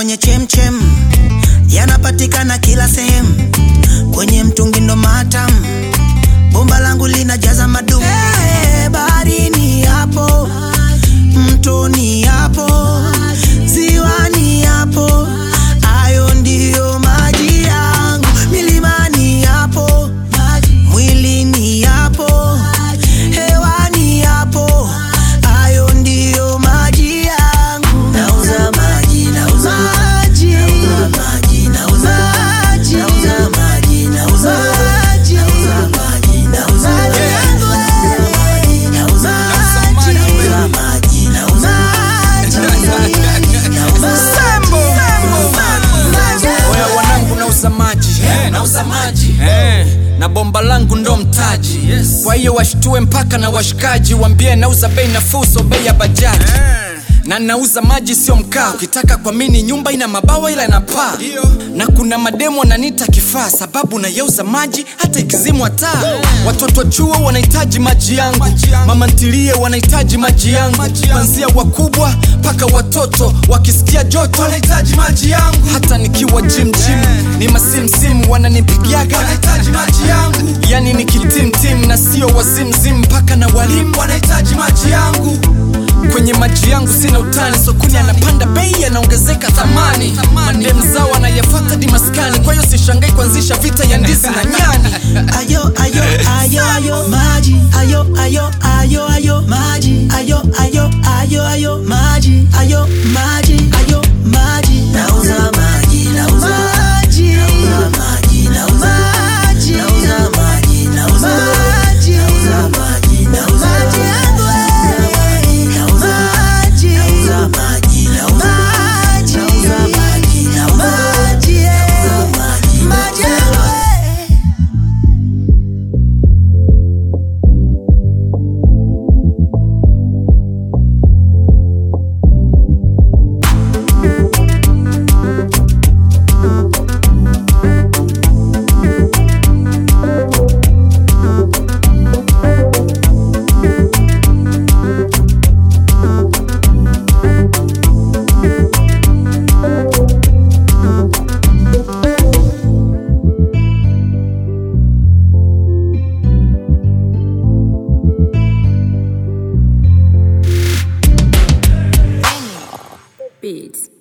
kwenye chemchem yanapatikana kila sehemu, kwenye mtungi ndo matam, bomba langu linajaza madumu. Hey, baharini hapo, mtoni hapo, ziwani hapo, hayo ndiyo maji yangu. Milimani hapo, mwilini hapo, hewani hapo, hayo ndiyo maji yangu. Nauza maji, nauza maji, nauza maji, nauza maji, nauza maji, nauza maji, nauza maji, nauza maji yangu wewe. Nauza maji, nauza maji, nauza maji, nauza maji. Oya wanangu nauza maji Eh, nauza maji eh, na bomba langu ndo mtaji kwa hiyo washtue mpaka na washikaji wambie nauza bei nafuu so bei ya bajaji na nauza maji sio mkaa ukitaka kwa mini nyumba ina mabawa ila ina paa na kuna mademo wananita kifaa sababu nayauza maji hata ikizimwa taa watoto wa chuo wanahitaji maji yangu mama ntilie wanahitaji maji yangu kwanzia wakubwa mpaka watoto wakisikia joto wanahitaji maji yangu hata nikiwa jim jim ni masimsimu wananipigiaga wanahitaji maji yangu yani ni kitimtim na sio wazimzim mpaka na walimu wanahitaji maji yangu kwenye maji yangu sina utani sokoni anapanda bei yanaongezeka thamani mandem zao anayafata dimaskani kwa hiyo sishangai kuanzisha vita ya ndizi na nyani ayo ayo ayo ayo maji ayo ayo ayo ayo maji ayo ayo ayo ayo maji ayo maji ayo maji nauza maji nauza maji nauza maji nauza maji nauza maji nauza maji nauza maji nauza maji yangu wewe. nauza maji nauza maji nauza maji nauza maji nauza maji nauza maji maji yangu wewe. Beats.